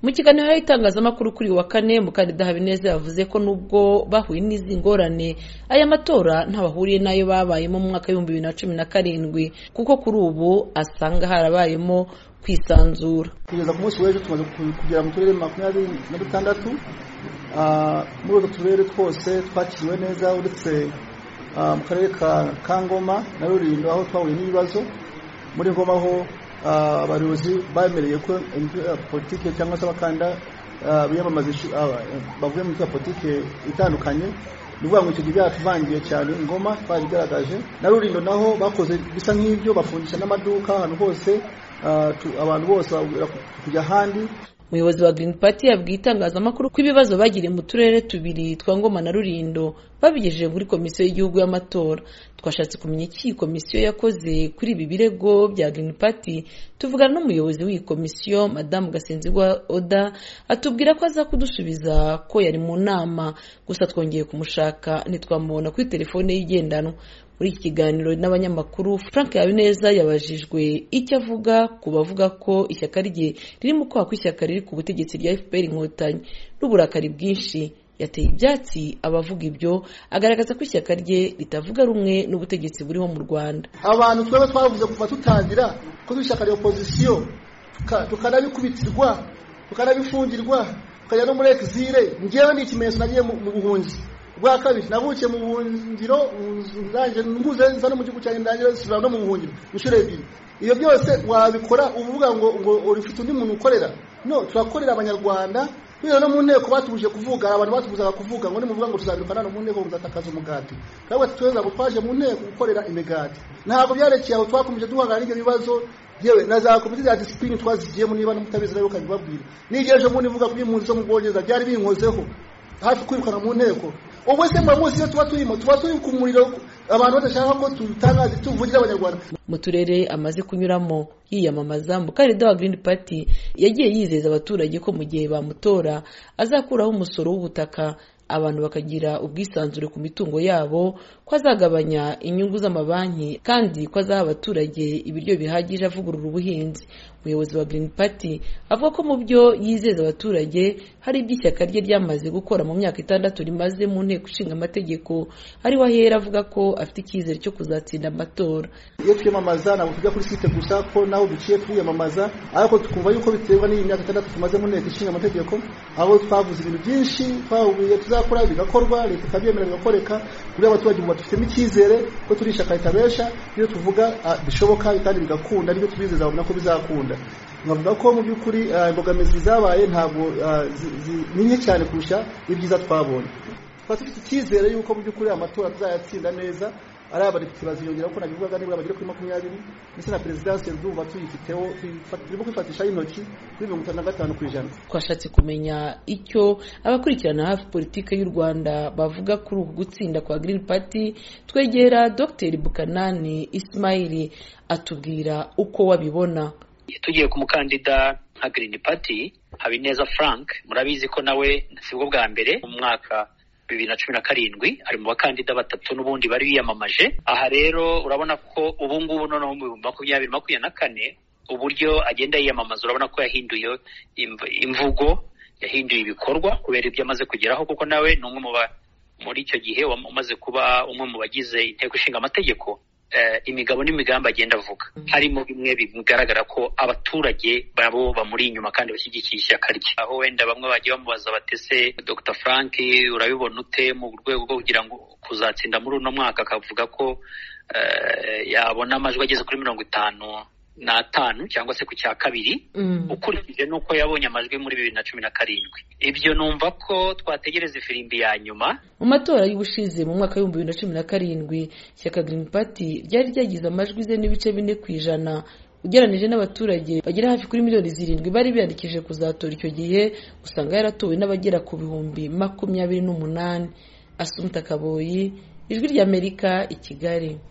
mu kiganiro n'itangazamakuru kuri wa kane mukandida habineza yavuze ko nubwo bahuye n'izi ngorane aya matora ntabahuriye n'ayo babayemo mu mwaka w'ibihumbi bibiri na cumi na karindwi kuko kuri ubu asanga harabayemo kwisanzura kugeza ku munsi w'ejo tumaze kugera mu turere makumyabiri na dutandatu muri utwo turere twose twakiriwe neza uretse mu karere ka ngoma na rurindo aho twahuye n'ibibazo muri ngoma aho abayobozi bemereye ko politiki cyangwa se abakanda biyamamaza bavuye mu ya politiki itandukanye ni ukuvuga ngo icyo gihe byaratuvangiye cyane ingoma twari igaragaje na rurindo naho bakoze bisa nk'ibyo bafungisha n'amaduka ahantu hose abantu bose kujya ahandi umuyobozi wa Green Party yabwiye itangazamakuru ko ibibazo bagiriye mu turere tubiri twa Ngoma na Rulindo babigejeje muri komisiyo y'igihugu y'amatora twashatse kumenya iki iyi komisiyo yakoze kuri ibi birego bya Green Party tuvugana n'umuyobozi w'iyi komisiyo madamu Gasenzigwa Oda atubwira ko aza kudusubiza ko yari mu nama gusa twongeye kumushaka ntitwamubona kuri telefone y'igendanwa muri iki kiganiro n'abanyamakuru frank habineza yabajijwe icyo avuga ku bavuga ko ishyaka rye riri mu kwaha kw'ishyaka riri ku butegetsi rya fpr inkotanyi n'uburakari bwinshi yateye ibyatsi abavuga ibyo agaragaza ko ishyaka rye ritavuga rumwe n'ubutegetsi buriho mu rwanda abantu twaba twavuze kuva tutangira ko ishyaka rya opozisiyo tukanabikubitirwa tukanabifungirwa tukajya no muri exile ngewe ni ikimenyetso nagiye mu buhunzi bwa kabiri navukiye mu buhungiro mbuze nza no mu gihugu cyanjye ndangira nsubira no mu buhungiro inshuro ebyiri iyo byose wabikora uba uvuga ngo ngo ufite undi muntu ukorera no turakorera abanyarwanda bino no mu nteko batuje kuvuga abantu batubuzaga kuvuga ngo nimuvuga ngo tuzabirukana no mu nteko muzatakaza umugati twabwo tuweza ngo twaje mu nteko gukorera imigati ntabwo byarekeye aho twakomeje duhangana n'ibyo bibazo yewe na za komite za disipurine twazigiyemo niba n'umutabizi nawe ukabibabwira n'igihe ejo bundi mvuga kuri impunzi zo mu bwongereza byari binkozeho hafi kwirukana mu nteko ubu se muri munsi iyo tuba turimo tuba turi ku muriro abantu badashaka ko tutangaze tuvugira abanyarwanda mu turere amaze kunyuramo yiyamamaza mukandida wa Green Party yagiye yizeza abaturage ko mu gihe bamutora azakuraho umusoro w'ubutaka abantu bakagira ubwisanzure ku mitungo yabo ko azagabanya inyungu z'amabanki kandi ko azaha abaturage ibiryo bihagije avugurura ubuhinzi umuyobozi wa Green Party avuga ko mu byo yizeza abaturage hari ibyo ishyaka rye ryamaze gukora mu myaka itandatu rimaze mu nteko ishinga amategeko ariho ahera avuga ko afite icyizere cyo kuzatsinda amatora iyo twiyamamaza ntabwo tujya kuri site gusa ko naho duciye twiyamamaza ariko tukumva yuko biterwa n'iyi myaka itandatu tumaze mu nteko ishinga amategeko aho twavuze ibintu byinshi twahuye tuzakora bigakorwa leta ikabyemera bigakoreka kuri abaturage ubu batufitemo icyizere ko turi ishyaka ritabesha iyo tuvuga bishoboka kandi bigakunda nibyo tubizeza babona ko bizakunda nkavuga ko mu by'ukuri imbogamizi zabaye ntabwo ni nke cyane kurusha ibyiza twabonye tukaba dufite icyizere yuko mu by'ukuri amatora tuzayatsinda neza ari abadepite baziyongera ko nabivugaga nibura bagera kuri makumyabiri ndetse na perezidansi ndumva tuyifiteho turimo kwifatishaho intoki kuri mirongo itanu na gatanu ku ijana twashatse kumenya icyo abakurikirana hafi politiki y'u rwanda bavuga kuri uku gutsinda kwa Green Party twegera dr bukanani isimayili atubwira uko wabibona tugiye ku mukandida nka Green Party Habineza Frank murabizi ko nawe sibwo bwa mbere mu mwaka bibiri na cumi na karindwi ari mu bakandida batatu n'ubundi bari biyamamaje aha rero urabona ko ubu ngubu noneho mu bihumbi makumyabiri makumyabiri na kane uburyo agenda yiyamamaza urabona ko yahinduye imvugo yahinduye ibikorwa kubera ibyo amaze kugeraho kuko nawe ni umwe mu muri icyo gihe umaze kuba umwe mu bagize inteko ishinga amategeko imigabo n'imigambi agenda avuga harimo bimwe bigaragara ko abaturage babo bamuri inyuma kandi bashyigikiye ishyaka rye aho wenda bamwe bagiye bamubaza batese Dr Frank urabibona ute mu rwego rwo kugira ngo kuzatsinda muri uno mwaka akavuga ko yabona amajwi ageze kuri mirongo itanu n'atanu cyangwa se ku cya kabiri ukurikije n'uko yabonye amajwi muri bibiri na cumi na karindwi ibyo numva ko twategereza ifirimbi ya nyuma mu matora y'ubushize mu mwaka w'ibihumbi bibiri na cumi na karindwi ishyaka Green Party ryari ryagize amajwi ze n'ibice bine ku ijana ugeranije n'abaturage bagera hafi kuri miliyoni zirindwi bari biyandikishije kuzatora icyo gihe usanga yaratowe n'abagera ku bihumbi makumyabiri n'umunani Asumta Kaboyi ijwi ry'Amerika i Kigali